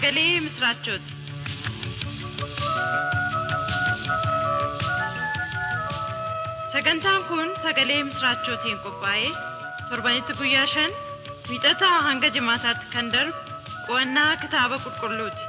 sagalee misiraachooti. Sagantaan kun sagalee misiraachootiin qophaa'ee torbanitti guyyaa shan wiixataa hanga jimaataatti kan darbu qo'annaa kitaaba qulqulluuti.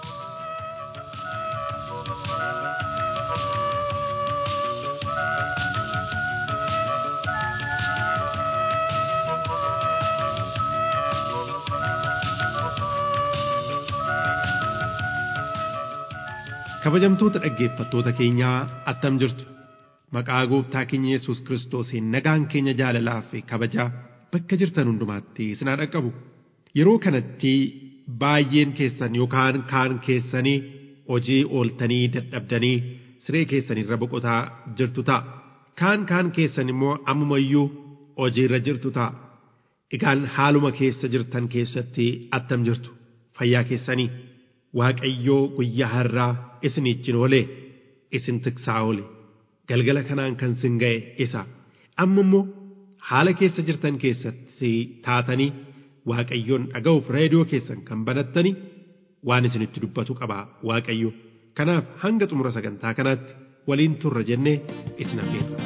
Kabajamtoota dhaggeeffattoota keenyaa attam jirtu maqaa gooftaa keenya Yesuus Kiristoosiin nagaan keenya jaalalaa fi kabajaa bakka jirtan hundumaatti isin haa dhaqqabu. Yeroo kanatti baay'een keessan yookaan kaan keessanii hojii ooltanii dadhabdanii siree keessanirra boqotaa jirtu ta'a. Kaan kaan keessan immoo ammumayyuu hojiirra jirtu ta'a. Egaan haaluma keessa jirtan keessatti attam jirtu fayyaa keessanii. Waaqayyoo guyyaa har'aa isin ijjin oole isin tiksaa oole galgala kanaan kan sin ga'e isa amma immoo haala keessa jirtan keessatti taatanii waaqayyoon dhaga'uuf reediyoo keessan kan banattani waan isinitti dubbatu qaba waaqayyo kanaaf hanga xumura sagantaa kanaatti waliin turra jennee isin affeerra.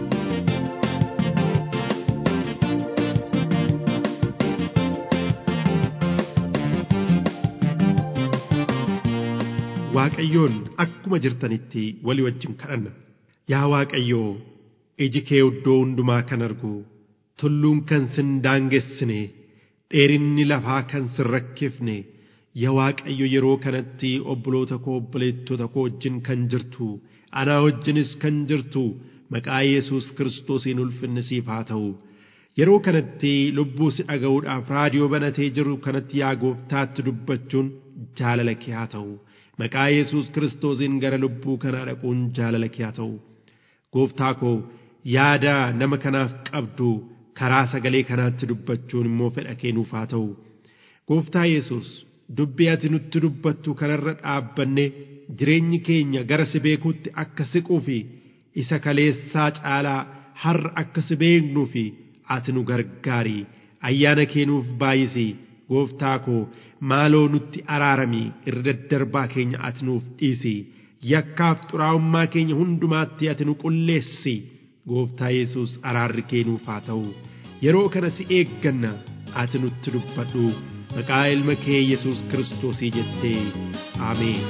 Waaqayyoon akkuma jirtanitti walii wajjin kadhanna. Yaa Waaqayyoo, iji kee iddoo hundumaa kan argu, tulluun kan sin daangessine, dheerinni lafaa kan sin rakkifne, yaa Waaqayyo yeroo kanatti obboloota koo obboleettota koo wajjin kan jirtu, anaa wajjinis kan jirtu, maqaa Yesuus Kiristoosiin ulfinni siif haa ta'u. Yeroo kanatti lubbuu si dhaga'uudhaaf raadiyoo banatee jiru kanatti yaa gooftaatti dubbachuun jaalala kee haa ta'u. maqaa Yesuus Kiristoosiin gara lubbuu kanaa dhaquun jaalala kee haa ta'u. Gooftaa koo yaada nama kanaaf qabdu karaa sagalee kanaatti dubbachuun immoo fedha kee nuuf haa ta'u. Gooftaa Yesuus dubbii ati nutti dubbattu kanarra dhaabbanne jireenyi keenya gara si beekuutti akka siquu fi isa kaleessaa caalaa har'a akka si beeknuu fi ati nu gargaari ayyaana kee nuuf baay'isi. gooftaa koo maaloo nutti araarami irra daddarbaa keenya ati nuuf dhiisi yakkaaf xuraa'ummaa keenya hundumaatti ati nu qulleessi gooftaa yesus araarri kee nuuf haa ta'u yeroo kana si eegganna ati nutti dubbadhu maqaa ilma kee yesus kiristoosii jettee ameen.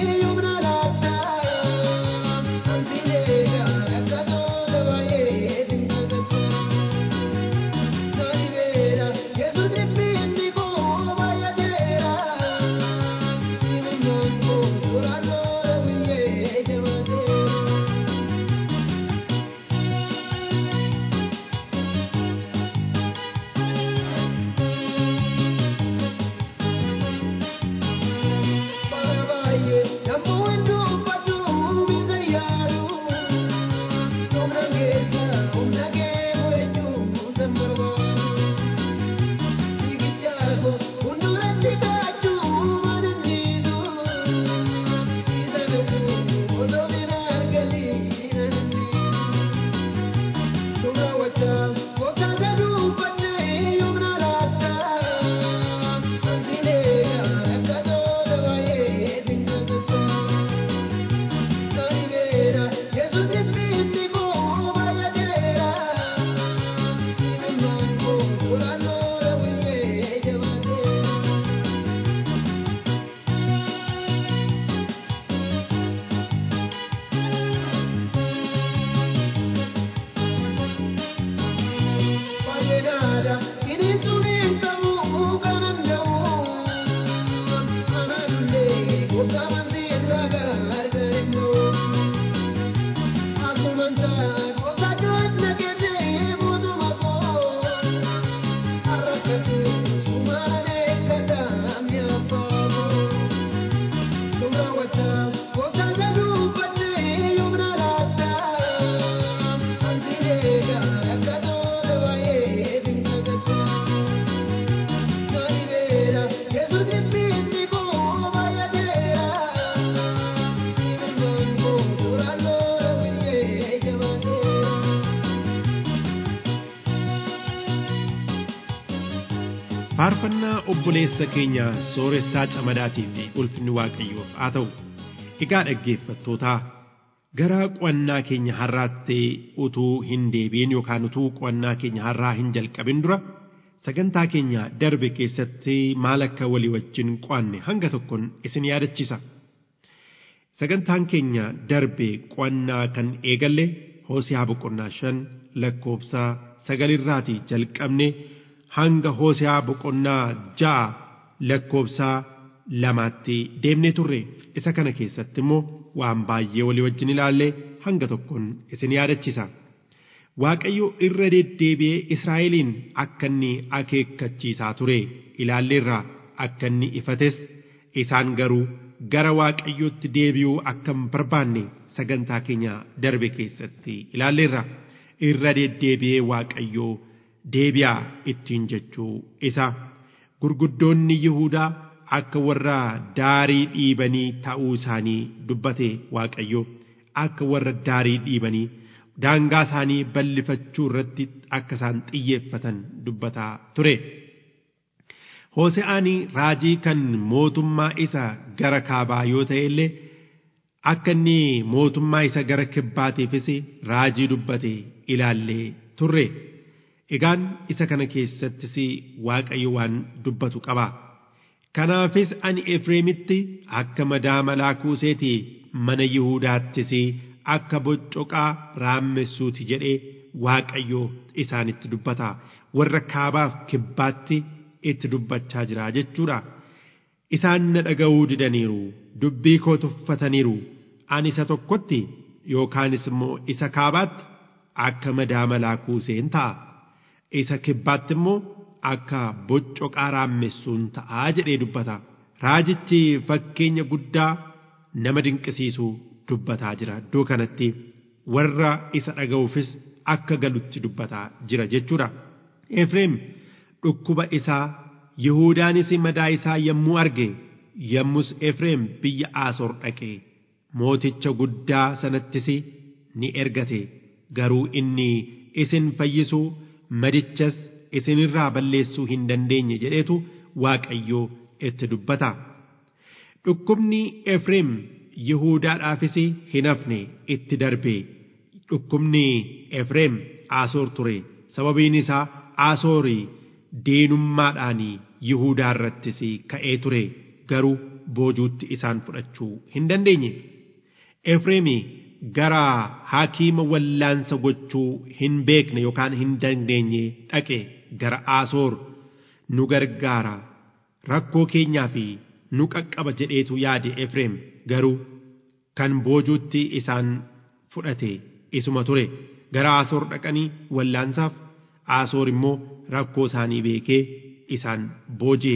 Thank you. faarfannaa obboleessa keenya sooressaa camadaatiif ulfinni waaqayyoof haa ta'u egaa dhaggeeffattootaa gara qo'annaa keenya har'aatti utuu hin deebiin yookaan utuu qo'annaa keenya har'aa hin jalqabin dura sagantaa keenya darbe keessatti maal akka walii wajjin qo'anne hanga tokkoon isin yaadachiisa. Sagantaan keenya darbe qo'annaa kan eegalle Hoosiyaa boqonnaa shan lakkoofsa sagalirraatii jalqabne hanga Hoosiyaa boqonnaa ja'a lakkoofsa lamaatti deemnee turre isa kana keessatti immoo waan baay'ee walii wajjin ilaalle hanga tokkoon isin yaadachiisa. Waaqayyo irra deddeebi'ee Israa'eliin akka inni akeekkachiisaa ture ilaalleerra akka inni ifates isaan garuu gara Waaqayyootti deebi'uu akka hin barbaanne sagantaa keenya darbe keessatti ilaalleerra irra deddeebi'ee Waaqayyoo deebi'aa ittiin jechuu isa gurguddoonni Yihuudaa akka warra daarii dhiibanii ta'uu isaanii dubbate Waaqayyo akka warra daarii dhiibanii daangaa isaanii bal'ifachuu irratti akka isaan xiyyeeffatan dubbataa ture. Hoose'aan raajii kan mootummaa isa gara kaabaa yoo ta'e illee akka inni mootummaa isa gara kibbaatiifis raajii dubbate ilaallee turre. Egaan isa kana keessattis Waaqayyo waan dubbatu qaba. Kanaafis ani Efreemitti akka madaa malaa kuuseeti mana Yihuudaattis akka boccoqaa raamessuuti jedhee Waaqayyo isaanitti dubbata. Warra kaabaaf kibbaatti itti dubbachaa jira jechuudha. Isaan na dhaga'uu didaniiru, dubbii koo tuffataniiru. Ani isa tokkotti yookaanis immoo isa kaabaatti akka madaa malaa kuuseen ta'a. Isa kibbaatti immoo akka boccoqaa raamessuun ta'aa jedhee dubbata. Raajichi fakkeenya guddaa nama dinqisiisu dubbataa jira iddoo kanatti warra isa dhaga'uufis akka galutti dubbataa jira jechuudha. Efreem dhukkuba isaa Yihuudaanis madaa isaa yommuu arge yommus Efreem biyya Asoor dhaqe mooticha guddaa sanattis ni ergate garuu inni isin fayyisuu madichas isinirraa balleessuu hin dandeenye jedheetu Waaqayyoo itti dubbata. Dhukkubni Efreem Yihuudaadhaafis hin hafne itti darbe. Dhukkubni Efreem Asoor ture. Sababiin isaa Asoorii diinummaadhaan Yihuudaa irrattis ka'ee ture. Garuu boojuutti isaan fudhachuu hin dandeenye. Efreemi gara hakiima wallaansa gochuu hin beekne yookaan hin dandeenye dhaqe gara Asoor nu gargaara rakkoo keenyaa fi nu qaqqaba jedheetu yaade Efreem garuu kan boojuutti isaan fudhate isuma ture gara Asoor dhaqanii wallaansaaf Asoor immoo rakkoo isaanii beekee isaan booji'e.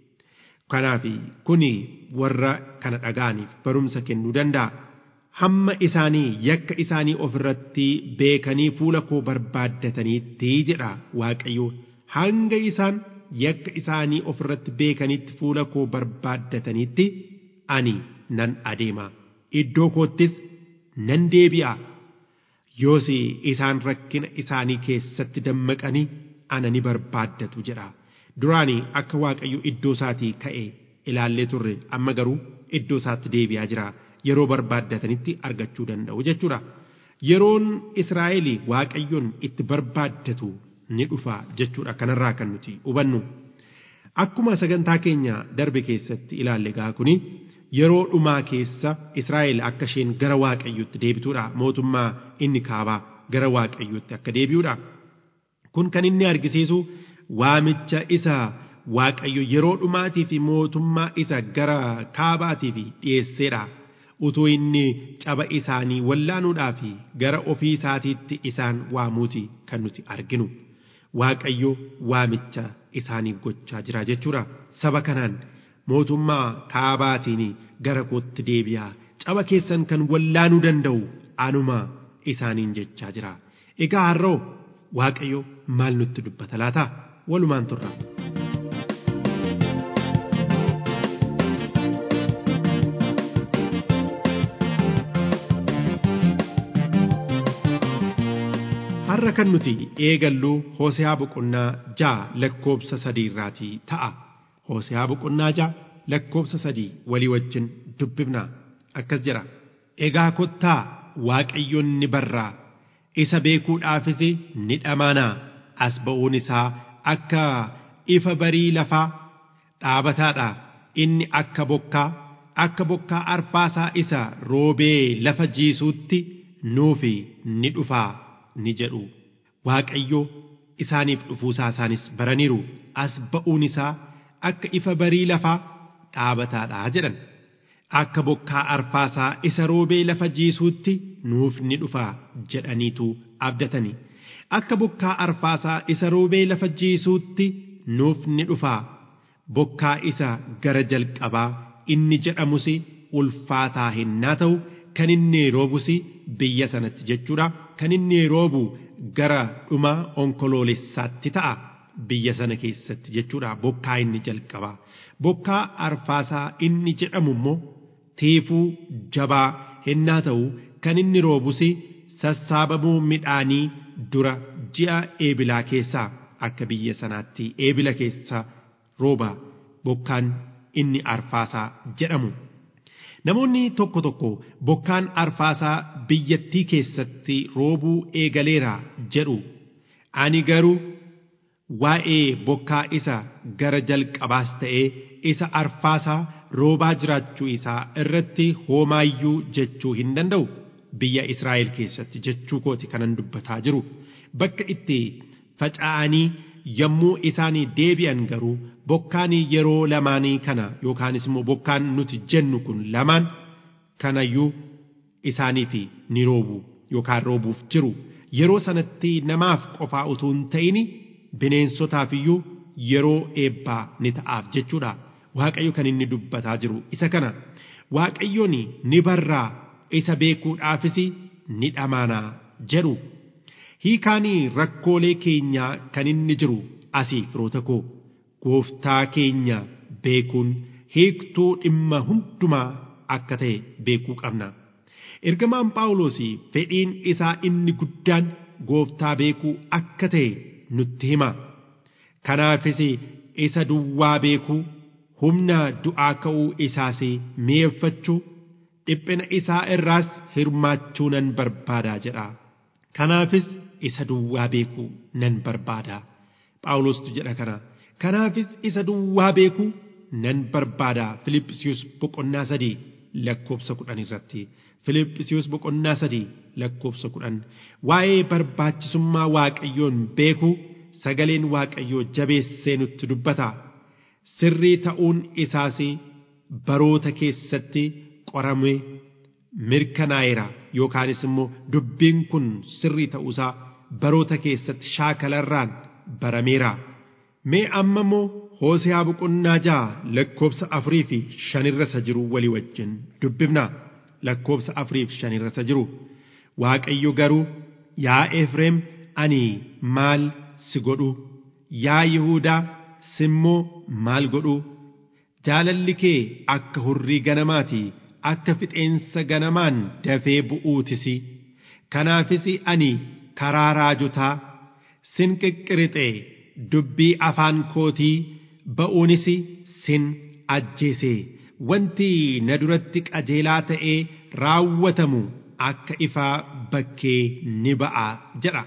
Kanaaf kuni warra kana dhaga'aniif barumsa kennuu danda'a. hamma isaanii yakka isaanii ofirratti beekanii fuula koo barbaaddataniitti jedha Waaqayyo hanga isaan yakka isaanii ofirratti beekanitti fuula koo barbaaddataniitti ani nan adeema iddoo koottis nan deebi'a yoos isaan rakkina isaanii keessatti dammaqanii ana ni barbaaddatu jedha duraanii akka Waaqayyo iddoo isaatii ka'e ilaallee turre amma garuu iddoo isaatti deebi'aa jira. yeroo barbaaddatanitti argachuu danda'u jechuudha. Yeroon Israa'el Waaqayyoon itti barbaaddatu ni dhufa jechuudha kanarraa kan nuti hubannu. Akkuma sagantaa keenya darbe keessatti ilaalle gaa kuni yeroo dhumaa keessa Israa'el akka isheen gara Waaqayyootti deebituudha mootummaa inni kaabaa gara Waaqayyootti akka deebi'uudha. Kun kan inni argisiisu waamicha isa Waaqayyo yeroo dhumaatii fi mootummaa isa gara kaabaatii fi dhiyeesseedha. utuu inni caba isaanii wallaanuudhaa fi gara ofii isaatiitti isaan waamuuti kan nuti arginu. Waaqayyo waamicha isaaniif gochaa jira jechuudha. Saba kanaan mootummaa kaabaatiin gara kootti deebi'aa caba keessan kan wallaanuu danda'u anuma isaaniin jechaa jira. Egaa har'oo Waaqayyo maal nutti dubbata laata? Walumaan turra. har'a kan nuti eegallu Hoosehaa boqonnaa ja'a lakkoobsa sadiirraatii ta'a. Hoosehaa boqonnaa ja'a lakkoobsa sadii walii wajjin dubbifna akkas jedha. Egaa kottaa Waaqayyoon ni barraa isa beekuudhaafis ni dhamaanaa as ba'uun isaa akka ifa barii lafaa dhaabataadha inni akka bokkaa akka bokkaa arfaasaa isa roobee lafa jiisuutti nuufi ni dhufaa ni jedhu waaqayyo isaaniif dhufuusaa isaanis baraniiru as ba'uun isaa akka ifa barii lafaa dhaabataadha jedhan akka bokkaa arfaasaa isa roobee lafa jiisuutti nuuf ni dhufaa jedhaniitu abdatani akka bokkaa arfaasaa isa roobee lafa jiisuutti nuuf ni dhufaa bokkaa isa gara jalqabaa inni jedhamus ulfaataa hinnaa ta'u kan inni roobus biyya sanatti jechuudha kan inni roobu gara dhuma onkoloolessaatti ta'a biyya sana keessatti jechuudha bokkaa inni jalqabaa bokkaa arfaasaa inni jedhamu immoo tiifuu jabaa hinnaa ta'u kan inni roobus sassaabamuu midhaanii dura ji'a eebilaa keessaa akka biyya sanaatti eebila keessa rooba bokkaan inni arfaasaa jedhamu. Namoonni tokko tokko bokkaan arfaasaa biyyattii keessatti roobuu eegaleera jedhu. Ani garuu waa'ee bokkaa isa gara jalqabaas ta'ee isa arfaasaa roobaa jiraachuu isaa irratti homaayyuu jechuu hin danda'u. Biyya Israa'el keessatti jechuu kooti kanan dubbataa jiru. Bakka itti faca'anii yommuu isaanii deebi'an garuu bokkaan yeroo lamaanii kana yookaanis immoo bokkaan nuti jennu kun lamaan kanayyuu isaaniif ni roobu yookaan roobuuf jiru yeroo sanatti namaaf qofaa utuu hin ta'in bineensotaaf iyyuu yeroo eebbaa ni ta'aaf jechuudha waaqayyo kan inni dubbataa jiru isa kana waaqayyoon ni barraa isa beekuudhaafis ni dhamaanaa jedhu. hiikaanii rakkoolee keenyaa kan inni jiru asii firoota koo gooftaa keenya beekuun hiiktuu dhimma hundumaa akka ta'e beekuu qabna. Ergamaan Phaawulos fedhiin isaa inni guddaan gooftaa beekuu akka ta'e nutti hima. Kanaafis isa duwwaa beekuu humna du'aa ka'uu isaas mi'eeffachuu dhiphina isaa irraas hirmaachuu nan barbaadaa jedha. Kanaafis isa duwwaa beekuu nan barbaada. Phaawulostu jedha kana. Kanaafis isa duwwaa beekuu nan barbaada. Filiphisius boqonnaa sadii lakkoobsa kudhan irratti. Filiphisius boqonnaa sadii lakkoobsa kudhan. Waa'ee barbaachisummaa Waaqayyoon beekuu sagaleen Waaqayyoo jabeessee nutti dubbata. Sirrii ta'uun isaas baroota keessatti qoramee mirkanaa'eera yookaanis immoo dubbiin kun sirrii ta'uusaa baroota keessatti shaakalarraan barameera. Mee amma immoo Hoosehaa boqonnaa ja'a lakkoobsa afurii fi shanirra isa jiru walii wajjin dubbifna. Lakkoobsa afurii fi shanirra isa jiru. Waaqayyo garuu yaa Efreem ani maal si godhu? Yaa Yihuudaa simmoo maal godhu? Jaalalli kee akka hurrii ganamaati. akka fixeensa ganamaan dafee bu'uutisi kanaafis ani karaa raajotaa sin qiqqirixe dubbii afaan kootii ba'uunis sin ajjeese wanti na duratti qajeelaa ta'ee raawwatamu akka ifaa bakkee ni ba'a jedha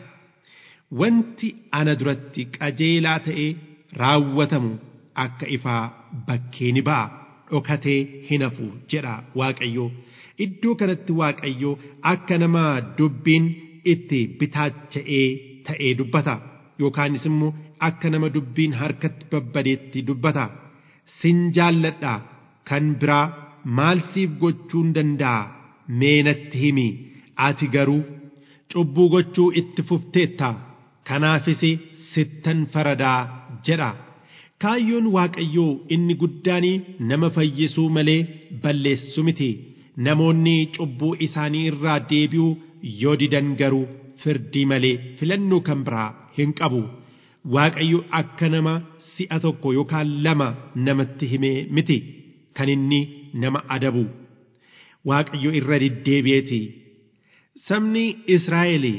wanti ana duratti qajeelaa ta'ee raawwatamu akka ifaa bakkee ni ba'a. dhokatee hin hafu jedha Waaqayyo. Iddoo kanatti Waaqayyo akka nama dubbiin itti bitaacha'ee ta'ee dubbata. Yookaanis immoo akka nama dubbiin harkatti babbadeetti dubbata. Sin jaalladha kan biraa maal siif gochuun danda'a mee natti himi ati garuu cubbuu gochuu itti fufteetta kanaafis sittan faradaa jedha. kaayyoon waaqayyoo inni guddaan nama fayyisuu malee balleessu miti namoonni cubbuu isaanii irraa deebi'uu yoo didan garuu firdii malee filannoo kan biraa hin qabu waaqayyo akka nama si'a tokko yookaan lama namatti himee miti kan inni nama adabu waaqayyo irra deddeebi'eeti sabni Israa'el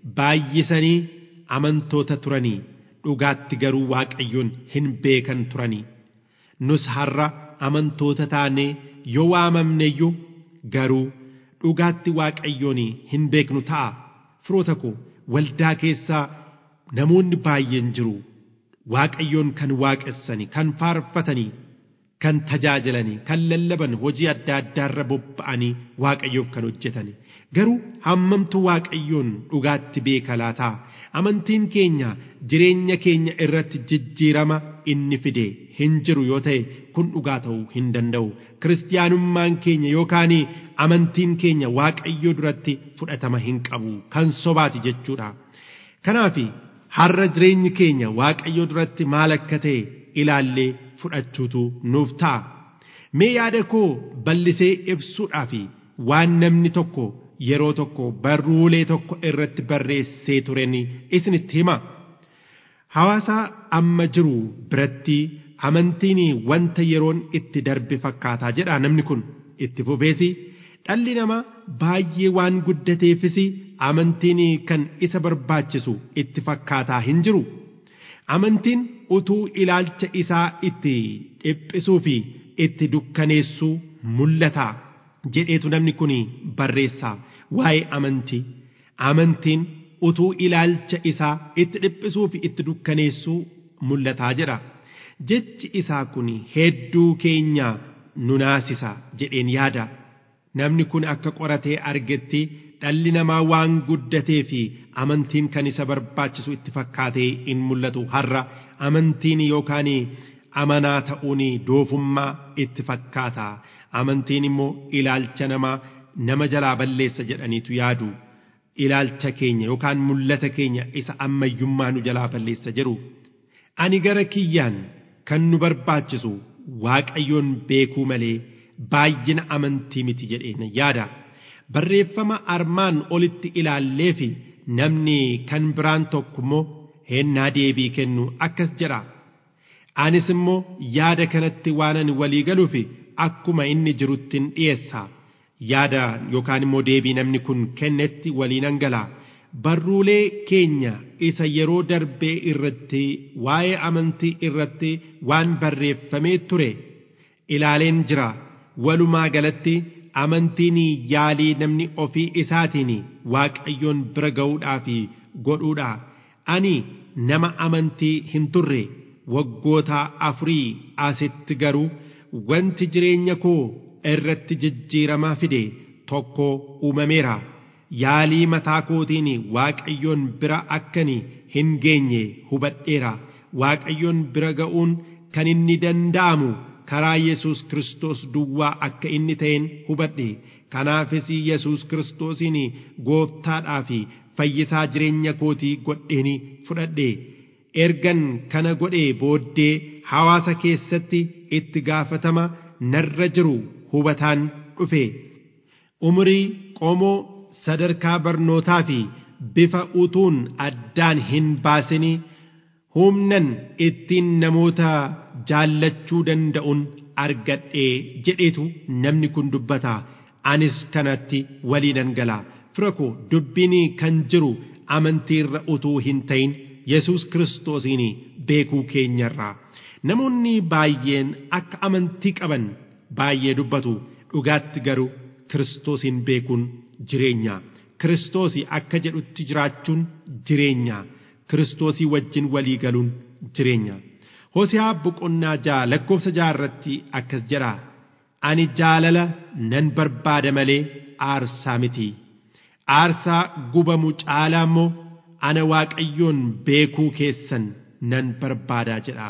baay'isanii amantoota turanii dhugaatti garuu waaqayyoon hin beekan turanii nus har'a amantoota taanee yoo waamamneyyuu garuu dhugaatti waaqayyoon hin beeknu ta'a firoota koo waldaa keessaa namoonni baay'een jiru waaqayyoon kan waaqessanii kan faarfatanii kan tajaajilanii kan lallaban hojii adda addaarra bobba'anii waaqayyoof kan hojjetani garuu hammamtu waaqayyoon dhugaatti beeka laataa amantiin keenya jireenya keenya irratti jijjiirama inni fide hin jiru yoo ta'e kun dhugaa ta'uu hin danda'u kiristiyaanummaan keenya yookaan amantiin keenya waaqayyoo duratti fudhatama hin qabu kan sobaati jechuudha kanaaf har'a jireenyi keenya waaqayyoo duratti maal akka ta'e ilaallee fudhachuutu nuuf ta'a mee yaada koo bal'isee ibsuudhaaf waan namni tokko yeroo tokko barruulee tokko irratti barreessee turen isinitti hima hawaasa amma jiru biratti amantiin wanta yeroon itti darbe fakkaataa jedha namni kun itti fufeesi dhalli namaa baay'ee waan guddateefis amantiin kan isa barbaachisu itti fakkaataa hin jiru amantiin utuu ilaalcha isaa itti dhiphisuu fi itti dukkaneessuu mul'ata jedheetu namni kun barreessaa waa'ee amantii amantiin utuu ilaalcha isaa itti dhiphisuu fi itti dukkaneessuu mul'ataa jedha jechi isaa kun hedduu keenya nu naasisa jedheen yaada namni kun akka qoratee argetti dhalli namaa waan guddatee fi amantiin kan isa barbaachisu itti fakkaatee in mul'atu har'a amantiin yookaan amanaa ta'uun doofummaa itti fakkaata amantiin immoo ilaalcha namaa nama jalaa balleessa jedhaniitu yaadu ilaalcha keenya yookaan mul'ata keenya isa ammayyummaa nu jalaa balleessa jedhu ani gara kiyyaan kan nu barbaachisu waaqayyoon beekuu malee baay'ina amantii miti jedheen yaada barreeffama armaan olitti ilaallee fi namni kan biraan tokko immoo hennaa deebii kennu akkas jedha anis immoo yaada kanatti waan ani walii galuuf akkuma inni jiruttin dhiyeessa yaada yookaan immoo deebii namni kun kennetti waliinan galaa barruulee keenya isa yeroo darbee irratti waa'ee amantii irratti waan barreeffamee ture ilaaleen jira walumaa galatti amantiin yaalii namni ofii isaatiin waaqayyoon bira ga'uudhaaf godhuudha ani nama amantii hin turre waggoota afurii asitti garuu wanti jireenya koo irratti jijjiiramaa fide tokko uumameera yaalii mataa kootiin waaqayyoon bira akkani hin geenye hubadheera waaqayyoon bira ga'uun kan inni danda'amu karaa Yesuus Kiristoos duwwaa akka inni ta'een hubadhe kanaafis Yesuus Kiristoosiin gooftaadhaa fi fayyisaa jireenya kootii godheeni fudhadhe ergan kana godhee booddee hawaasa keessatti itti gaafatama narra jiru hubataan dhufe umurii qomoo sadarkaa barnootaa fi bifa utuun addaan hin baasinii humnan ittiin namoota jaallachuu danda'uun argadhee jedheetu namni kun dubbata anis kanatti waliinan gala fira koo dubbiin kan jiru amantiirra utuu hin ta'in yesus kiristoosiin beekuu keenyarraa namoonni baay'een akka amantii qaban baay'ee dubbatu dhugaatti garuu kiristoosiin beekuun jireenya kiristoosii akka jedhutti jiraachuun jireenya kiristoosii wajjin walii galuun jireenya Hosiyaa boqonnaa ja'a lakkoofsa ja'a irratti akkas jedha ani jaalala nan barbaada malee aarsaa miti aarsaa gubamu caalaa immoo ana waaqayyoon beekuu keessan nan barbaadaa jedha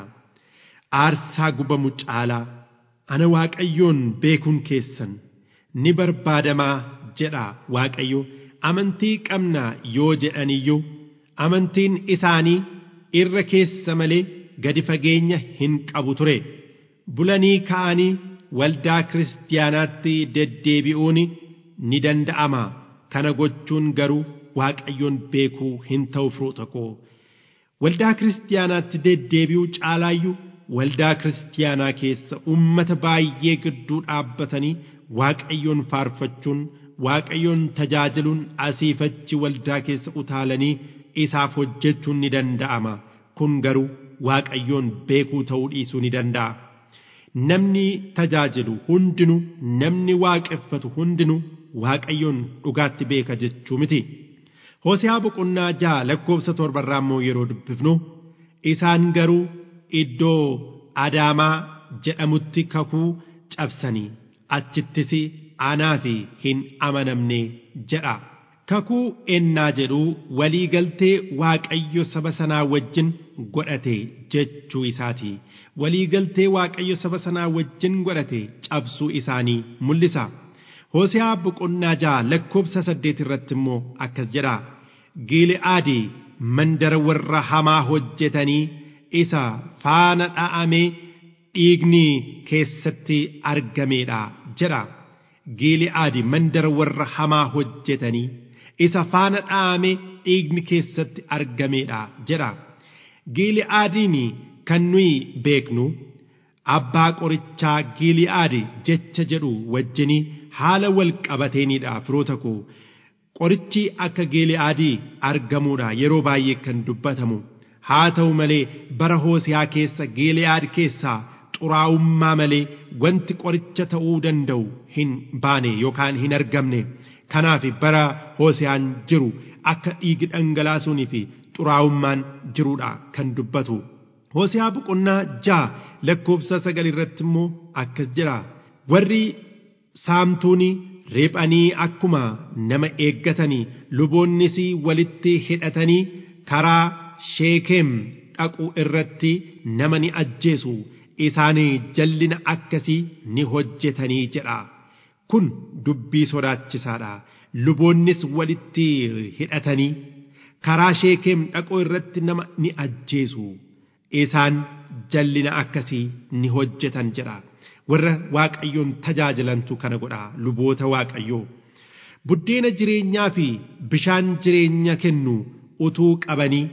aarsaa gubamu caalaa ana waaqayyoon beekuun keessan ni barbaadamaa jedha waaqayyo amantii qabna yoo jedhaniyyuu amantiin isaanii irra keessa malee gadi fageenya hin qabu ture bulanii ka'anii waldaa kiristaanaatti deddeebi'uun ni danda'ama kana gochuun garuu waaqayyoon beekuu hin ta'u firoota koo waldaa kiristaanaatti deddeebi'uu caalaayyuu waldaa kiristaanaa keessa ummata baay'ee gidduu dhaabbatanii waaqayyoon faarfachuun waaqayyoon tajaajiluun asiifachi waldaa keessa utaalanii isaaf hojjechuun ni danda'ama kun garuu waaqayyoon beekuu ta'uu dhiisuu ni danda'a. Namni tajaajilu hundinuu namni waaqeffatu hundinuu waaqayyoon dhugaatti beeka jechuu miti. Hosiyaa boqonnaa ja'a lakkoofsa torbarraa immoo yeroo dubbifnu isaan garuu iddoo adaamaa jedhamutti kakuu cabsanii achittis anaaf hin amanamne jedha. Kakuu ennaa jedhu walii galtee waaqayyo saba sanaa wajjin godhate jechuu isaati. Walii galtee waaqayyo saba sanaa wajjin godhate cabsuu isaanii mul'isa. Hosiyaa boqonnaa ja'a lakkoofsa saddeet irratti immoo akkas jedha. Gili'aadii mandara warra hamaa hojjetanii isa faana dha'amee dhiigni keessatti argameedha jedha. Gili'aadi mandara warra hamaa hojjetanii isa faana dha'amee dhiigni keessatti argameedha jedha. Gili'aadiin kan nuyi beeknu abbaa qorichaa Gili'aadi jecha jedhu wajjinii haala wal qabateenidha firoota koo. Qorichi akka Gili'aadii argamuudha yeroo baay'ee kan dubbatamu. Haa ta'u malee bara Hoosiyaa keessa Gili'aad keessaa xuraa'ummaa malee wanti qoricha ta'uu danda'u hin baane yookaan hin argamne. Kanaaf bara Hoosiyaan jiru akka dhiigi dhangalaasuunii fi xuraa'ummaan jiruudha kan dubbatu. Hoosiyaa boqonnaa ja'a lakkoofsa sagal irratti immoo akkas jira. Warri saamtuunii riphanii akkuma nama eeggatanii luboonnis walitti hidhatanii karaa sheekeem dhaqu irratti nama ni ajjeesu isaanii jallina akkasii ni hojjetanii jedha. Kun dubbii sodaachisaadha. Luboonnis walitti hidhatanii karaa sheekeem dhaqu irratti nama ni ajjeesu. Isaan jallina akkasii ni hojjetan jedha. warra waaqayyoon tajaajilantu kana godha luboota waaqayyoo buddeena jireenyaa fi bishaan jireenya kennu utuu qabanii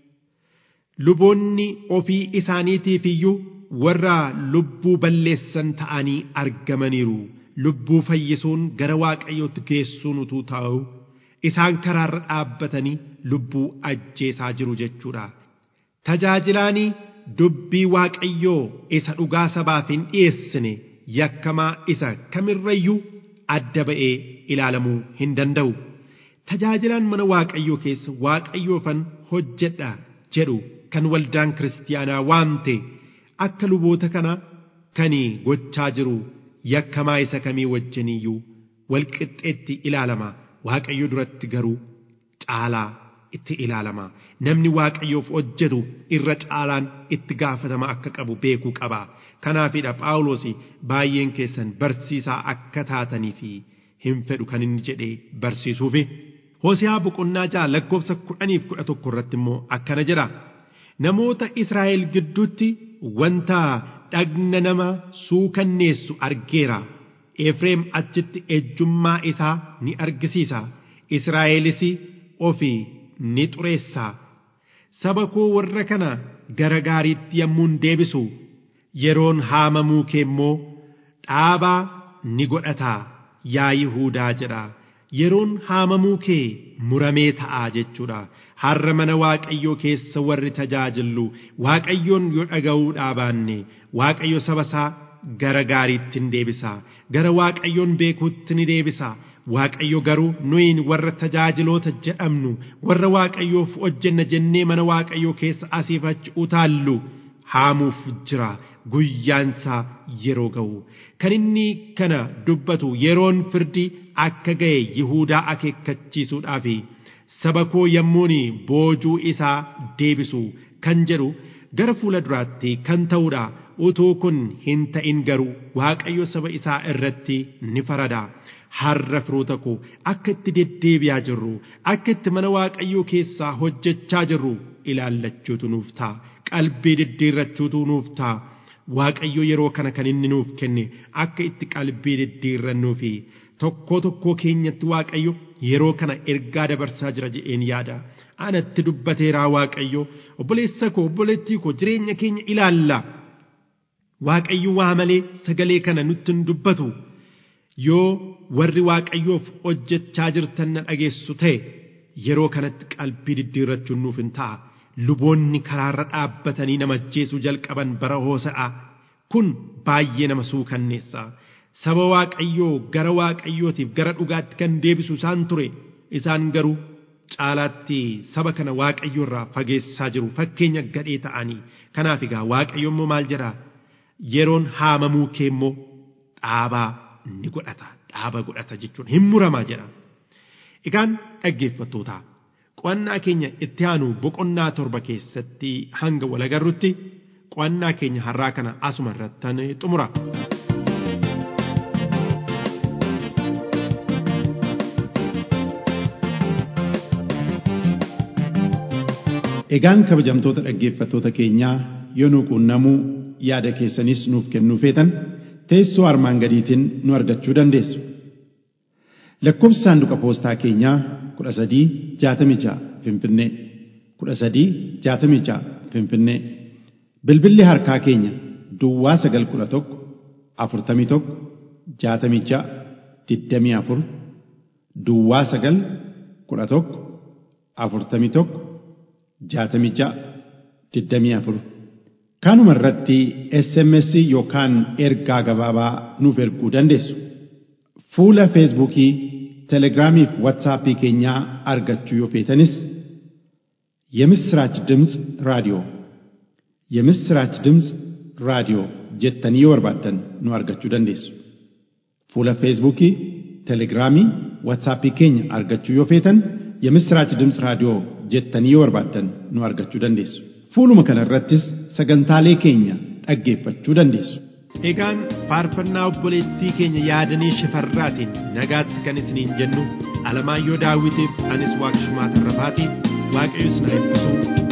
luboonni ofii isaaniitiif iyyuu warra lubbuu balleessan ta'anii argamaniiru lubbuu fayyisuun gara waaqayyootti geessuun utuu ta'u isaan karaarra dhaabbatanii lubbuu ajjeesaa jiru jechuudha tajaajilaanii dubbii waaqayyoo isa dhugaa sabaaf hin dhiyeessine yakkamaa isa kamirrayyuu adda ba'ee ilaalamuu hin danda'u. Tajaajilaan mana waaqayyoo keessa waaqayyoofan hojjedha jedhu kan waldaan kiristiyaanaa waamte akka luboota kana kan gochaa jiru yakkamaa isa kamii wajjiniyyuu walqixxeetti ilaalama waaqayyo duratti garuu caalaa itti ilaalama namni waaqayyoof hojjetu irra caalaan itti gaafatama akka qabu beekuu qaba kanaafidha phaawulos baay'een keessan barsiisaa akka taatanii fi hin fedhu kan inni jedhee barsiisuufi hoosiyaa boqonnaa ja'a lakkoofsa kudhaniif kudha tokko irratti immoo akkana jedha namoota israa'el gidduutti wanta dhagna nama suukanneessu argeera efreem achitti ejjummaa isaa ni argisiisa israa'elis ofii ni xureessa saba koo warra kana gara gaariitti yommuun deebisu yeroon haamamuu kee immoo dhaabaa ni godhata yaa Yihuudaa jedha yeroon haamamuu kee muramee ta'a jechuudha har'a mana waaqayyoo keessa warri tajaajillu waaqayyoon yoo dhaga'uu baanne waaqayyo saba isaa gara gaariitti ni deebisa gara waaqayyoon beekuutti ni deebisa Waaqayyo garuu nuyin warra tajaajiloota jedhamnu warra waaqayyoof hojjenna jennee mana waaqayyoo keessa asiif achi utaallu haamuuf jira guyyaansaa yeroo ga'u kan inni kana dubbatu yeroon firdi akka ga'e Yihuudaa akeekkachiisuudhaaf saba koo yommuun boojuu isaa deebisu kan jedhu gara fuula duraatti kan ta'uudha utuu kun hin ta'in garuu waaqayyo saba isaa irratti ni farada. har'a firoota koo akka itti deddeebi'aa jirru akka itti mana waaqayyoo keessaa hojjechaa jirru ilaallachuutu nuuf ta'a qalbii diddiirrachuutu nuuf ta'a waaqayyo yeroo kana kan inni nuuf kenne akka itti qalbii diddiirrannuu fi tokkoo tokkoo keenyatti waaqayyo yeroo kana ergaa dabarsaa jira jedheen yaada anatti dubbateeraa waaqayyo obboleessa koo obboleettii koo jireenya keenya ilaalla waaqayyo waa malee sagalee kana nutti hin dubbatu yoo warri waaqayyoof hojjechaa jirtan na dhageessu ta'e yeroo kanatti qalbii diddiirrachuun nuuf hin ta'a. Luboonni karaarra dhaabbatanii nama ajjeesuu jalqaban bara hoosa'a. Kun baay'ee nama suukanneessa. Saba waaqayyoo gara waaqayyootiif gara dhugaatti kan deebisu isaan ture. Isaan garuu caalaatti saba kana waaqayyoo irraa fageessaa jiru fakkeenya gadhee ta'anii. Kanaaf egaa waaqayyo immoo maal jedhaa? Yeroon haamamuu kee immoo dhaabaa ni godhata. Dhaaba godhata jechuun hin muramaa jedha. Egaan dhaggeeffattootaa qo'annaa keenya itti aanu boqonnaa torba keessatti hanga walagarrutti qo'annaa keenya har'aa kana asuma irrattan xumura. Egaan kabajamtoota dhaggeeffattoota keenyaa yoo nu quunnamuu yaada keessanis nuuf kennuu feetan teessoo armaan gadiitiin nu argachuu dandeessu. Lakkoofsi saanduqa poostaa keenyaa kudha sadii jaatamii ja'a Finfinnee kudha sadii jaatamii ja'a Finfinnee bilbilli harkaa keenya Duwwaa sagal kudha tokko afurtamii tokko jaatamii ja'a digdamii afur Duwwaa sagal kudha tokko afurtamii tokko jaatamii ja'a digdamii afur kanuma irratti SMS yookaan ergaa gabaabaa nuuf erguu dandeessu. Fuula Feesbuukii, Telegiraamii fi Waatsaappii keenyaa argachuu yoo feetanis የምስራች ድምፅ ራዲዮ የምስራች ድምፅ ራዲዮ jettanii yoo barbaaddan nu argachuu dandeessu. Fuula Feesbuukii, Telegiraamii, Waatsaappii keenya argachuu yoo feetan የምስራች ድምፅ raadiyoo jettanii yoo barbaaddan nu argachuu dandeessu. Fuuluma kana irrattis sagantaalee keenya dhaggeeffachuu dandeessu. Egaan faarfannaa obboleettii keenya yaadanii shifarraatiin nagaatti kan isiniin jennu Alamaayyoo Daawitiif anis Waaqshumaa Tarrafaatiif Waaqayyo isin haa eebbisu